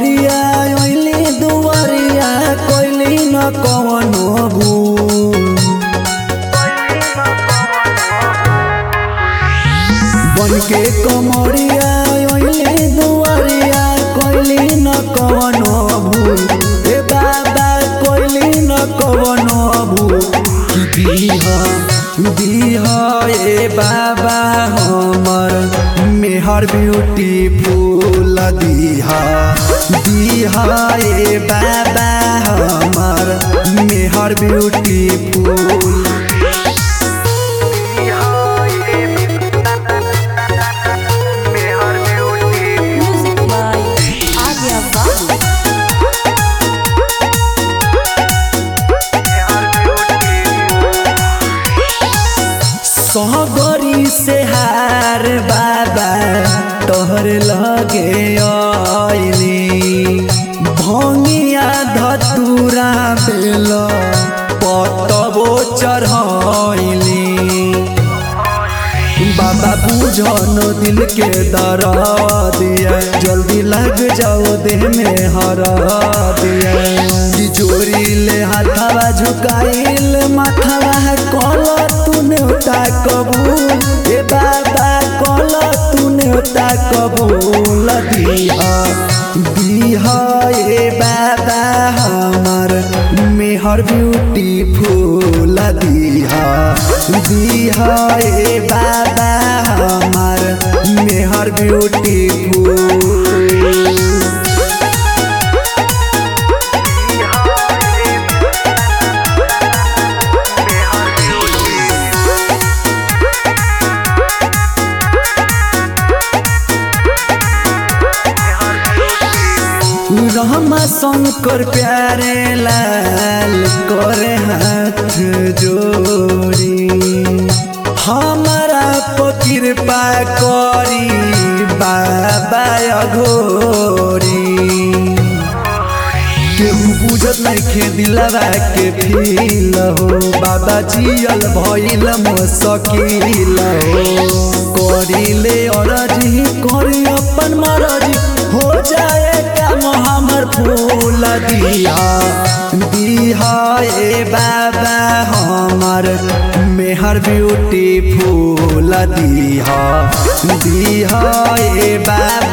कमरिया ओइली दुआरिया कोइली न कवनो भूल बन के कमरिया ओइली दुआरिया कोइली न कवनो भूल ए बाबा कोइली न कवनो भूल कि दीहा दीहा ए बाबा हमर मेहर ब्यूटीफुल दीहा दीहा ए बाबा हमर मेहर beautiful Music by Arya Babu. सहगरी से हार बाबा तोहर लगे आइली भंगिया धतूरा बेल पतबो चढ़ैली बाबा बुझन दिल के दरा दिया जल्दी लग जाओ देह में हरा दिया तिजोरी ले हाथवा झुकाइल माथवा कल तूने उता कबूल ए बाबा कल तूने उता कबूल दिया दिया ए बाबा हमर मेहर ब्यूटीफुल दिहा दिहा ए बाबा हमर मेहर ब्यूटीफुल रहमा शंकर प्यारे लाल करे हाथ जोड़ी हमारा पर कृपा करी बाबा अघोरी केहू बुझत नइखे दिलवा के फील हो बाबा जियल भइल मुश्किल हो करिले अरजी करी अपन मरजी हो जाए काम हमर फूल दिया दिहा ए बाबा हमर मेहर ब्यूटी फूल दिहा दिहा ए बाबा